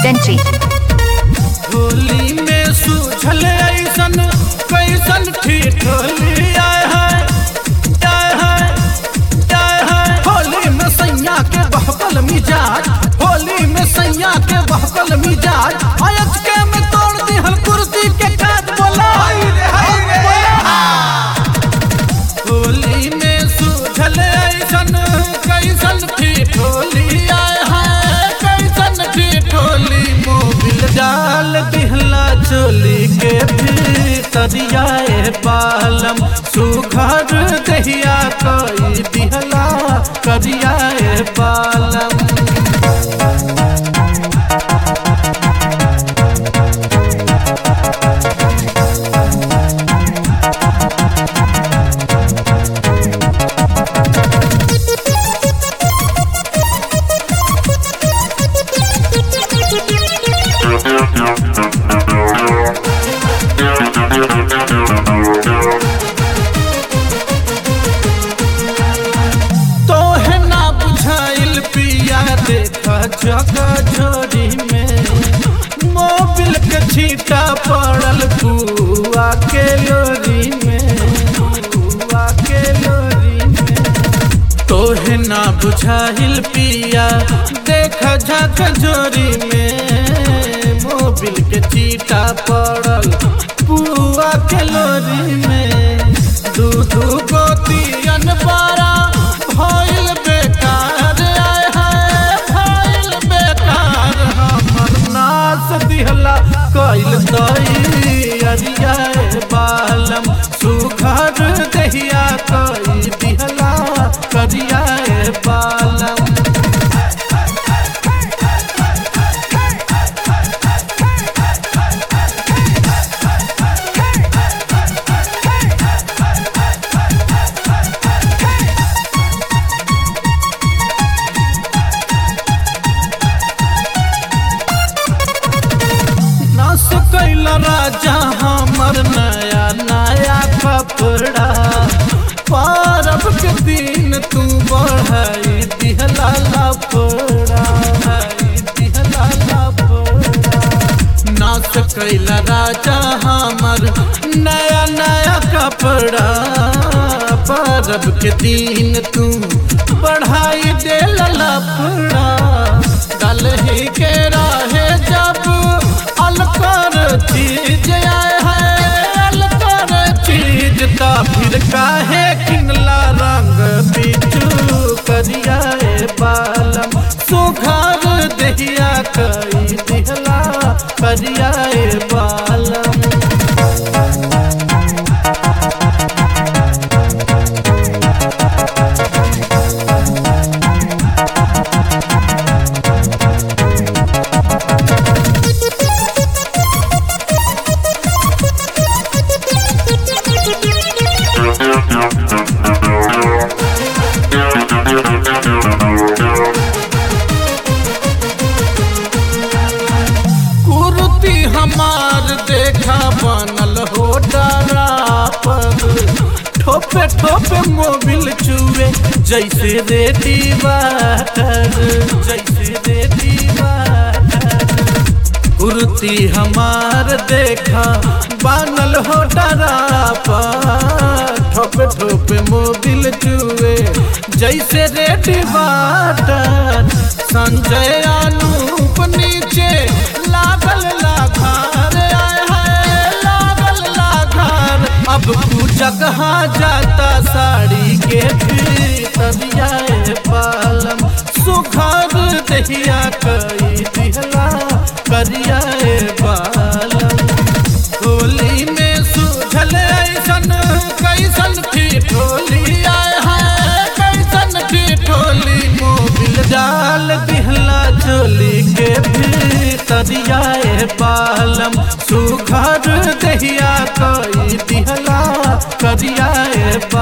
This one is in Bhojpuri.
Sentry. होली में सूझल ऐसन कैसन ठिठोली आए है आए है आए है होली में सैया के बहकल मिजाज होली में सैया के बहकल मिजाज अयच के में तोड़ दी हल कुर्सी के काज बोला होली में सूझल ऐसन कैसन ठिठोली आए है कैसन ठिठोली मोबिल डाल दिहला चोली के भीतरियाए पालम सुघर दहिया कोई दिहला करियाए पालम तोहे ना बुझाइल पिया देखा जगह झोरी में मोबिल के छीटा पड़ल पुआ के लोरी में पुआ के लोरी में तोहे ना बुझाइल पिया देखा झक झोरी में मोबिल के चीटा पड़ल पुआ के लोरी में दू दू गोतियन बारा भइल बेकार आए है भइल बेकार हमर नास दिहला कइल तई अरियाए बालम सुघर दहिया कई दिहला करियाए बालम नास कैल राजा हमर नया नया कपड़ा पारब के दिन तू बढ़ाई दिहला लपड़ा दिहला लपड़ा नास कैल राजा हमर नया नया कपड़ा पारब के दिन तू बढ़ाई देल लपड़ा दलही के राहे जब अलकर चीज आए है अलकर चीज ता फिर काहे किनला रंग बिचू करियाए बालम सुघर दहिया कई दिहला करियाए बालम कुर्ती हमार देखा बनल हो डरा पर ठोपे ठोपे मोबिल चुए जैसे रेडी वाटर जैसे रेडी वाटर कुर्ती हमार देखा बनल हो डरा पर ठोपे ठोपे मोबिल चुए जैसे रेडी वाटर संजय अनूप नीचे लागल लाघार आए है लागल लाघार अब तू जगह जाता साड़ी के तबियाए पालम सुघर दहिया कई दिहला करियाए बालम होली में सूझल ऐसन कैसन ठिठोली आए है कैसन ठिठोली मोबिल डाल दिहला चोली के भीतरियाए बालम सुघर दहिया कई दिहला करियाए